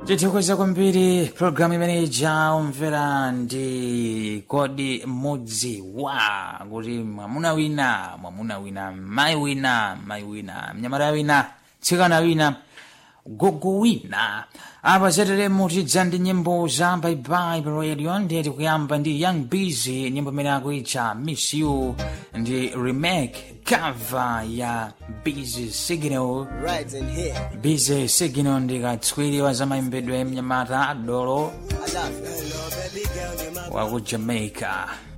tithokoza kwambiri programu imene jaumvera ndi kodi mmodzi wa kuti mwamuna wina mwamuna wina mayi wina mayi wina mnyamata wina tsikana wina gogo wina apa zateremo tidza ndi nyimbo za baibai pa radio ndeti kuyamba ndi young busy nyimbo imene akuitcha miss you ndi remake cover ya busy signal Right in here. busy signal ndi katswiri wa zamaimbedwe mnyamata adolo I love you. Hello, baby girl, you're my wa ku jamaica